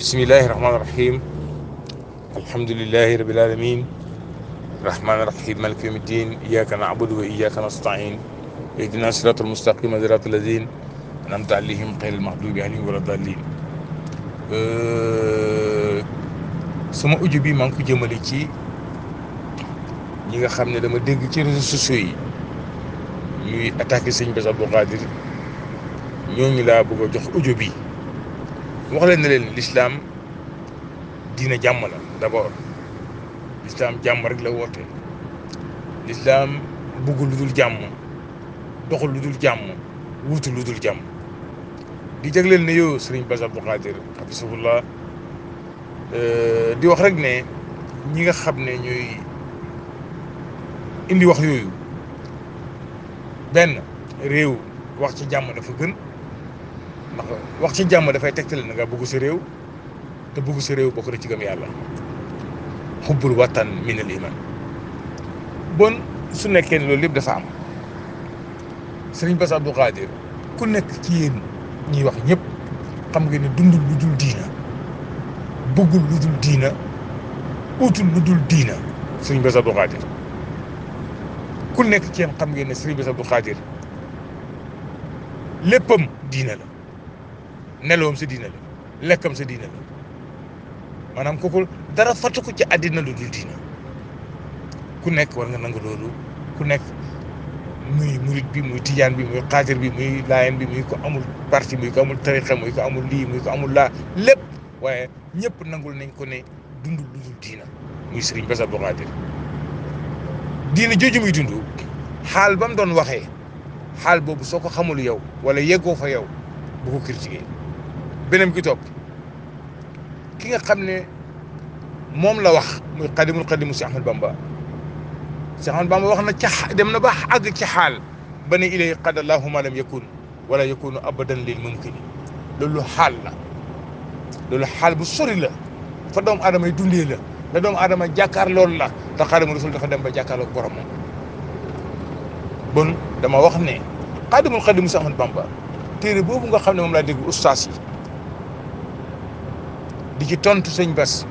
bismillahi rahmaani rahim alhamdulilahi rabil alamin rahmaani rahim maliki yawmi ddin iyyaka na'budu wa iyyaka nasta'in ihdina siratal mustaqima siratal ladina an'amta alayhim ghayril maghdubi alayhim wala dallin sama audio bi maa ngi ko jëmale ci ñi nga xam ne dama dégg ci réseaux sociaux yi ñuy attaqué sëñ Bass Abdou Khadre ñooñu laa bëgg a jox audio bi wax leen ne leen l'islam diina jàmm la d'abord l'islam jàmm rek la woote l'islam bëggul lu dul jàmm doxul lu dul jàmm wutul lu dul jàmm di jagleel ne yow sëriñ Bass Abdou Khadre hafisahullah di wax rek ne ñi nga xam ne ñooy indi wax yooyu benn réew wax ci jàmm dafa gën ndax wax ci jàmm dafay tegtale na nga bëgg sa réew te bëgg sa réew bokk na ci gëm yàlla xubbul watan min al iman bon su nekkee ne loolu lépp dafa am sëriñ Bass Abdou Khadre ku nekk ci yéen ñiy wax ñëpp xam nga ne dundul lu dul diina bëggul lu dul diina utul lu dul diina sëriñ Bass Abdou Khadre ku nekk ci yéen xam ngeen ne sëriñ Bass Abdou Khadre léppam diina la nelawam sa diina la lekkam sa diina la maanaam kooku dara fàttu ko ci àddina lu dul diina ku nekk war nga nangu loolu ku nekk muy murit bi muy tijaan bi muy xaatir bi muy laayeen bi muy ko amul parti muy ko amul tarixa muy ko amul lii muy ko amul laa lépp waaye ñëpp nangul nañ ko ne dundul lu dul diina muy sëriñ Bass Abdou Khadre diina jooju muy dund xaal ba mu doon waxee xaal boobu soo ko xamul yow wala yeggoo fa yow bu ko critiqué beneen ki topp ki nga xam ne moom la wax muy xadimul xadimu si Ahmad Bamba si Ahmad Bamba wax na ca dem na ba àgg ci xaal ba ne ilay qad allahu ma lam yakun wala yakunu abadan lil mumkini loolu xaal la loolu xaal bu sori la fa doomu aadama yi dundee la la doomu aadama jàkkaar loolu la te xaadimu rasul dafa dem ba jàkkaarloog borom moom bon dama wax ne xaadimul xadimu si Ahmad Bamba téere boobu nga xam ne moom laa dégg ustaas yi di ci tontu sëñ Bass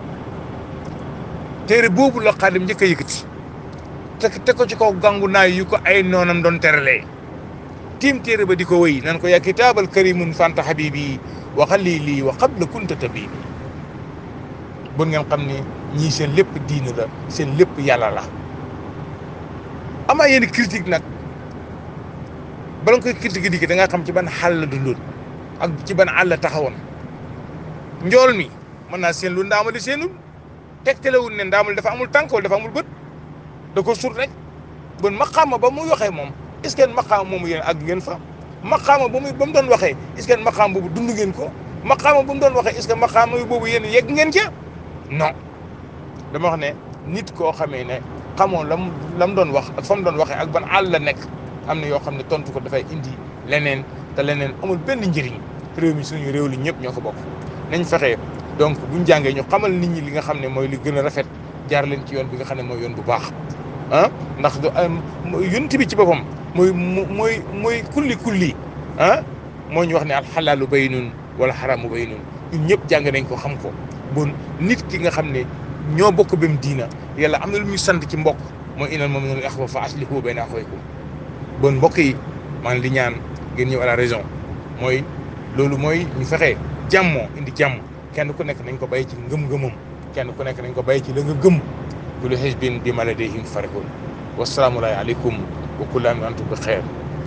téere boobu la xaadim njëkk a yëkkati te te ko ci kaw gàngu naay yu ko ay noonam doon teralee tiim téere ba di ko wéy nan ko yaa kitaabal karimun fanta habibi wa xalili wa qabla kunta tabibi bon ngeen xam ne ñii seen lépp diina la seen lépp yàlla la amaa yenn critique nag bala nga koy critique di da nga xam ci ban xàll la dundoon ak ci ban àll taxawoon njool mi mën naa seen lu ndaamali seenul tegtalewul ne ndaamali dafa amul tànk wala dafa amul bët da ko sut rek bon maqaama ba mu waxee moom est-ce que maqaama moomu yéen àgg ngeen fa maqaama ba muy ba mu doon waxee est-ce que maqaama boobu dund ngeen ko maqaama ba mu doon waxee est-ce que maqaama boobu yéen yegg ngeen ca non dama wax ne nit koo xamee ne xamoon lam la mu doon wax ak fa mu doon waxee ak ban àll la nekk am na yoo xam ne tontu ko dafay indi leneen te leneen amul benn njëriñ réew mi suñu réew li ñëpp ñoo ko bokk nañ fexe donc buñ jàngee ñu xamal nit ñi li nga xam ne mooy li gën a rafet jaar leen ci yoon bi nga xam ne mooy yoon bu baax ah ndax du yonent bi ci boppam mooy mooy mooy kulli kulli ah moo ñu wax ne alxalaalu baynun wala xaraamu baynun ñun ñëpp jàng nañ ko xam ko bon nit ki nga xam ne ñoo bokk bem diina yàlla am na lu muy sant ci mbokk mooy inal mu'minuuna ixwa fa aslihu bayna axawaykum bon mbokk yi maa ngi di ñaan ngeen ñëw à la raison mooy loolu mooy ñu fexe jàmmoo indi jàmm kenn ku nekk nañ ko bàyyi ci ngëm-ngëmam kenn ku nekk nañ ko bàyyi ci la nga gëm kullu hizbin bimaa ladayhim farihun wasalaamu aleykum wa kullu aamin wa antum bi xeer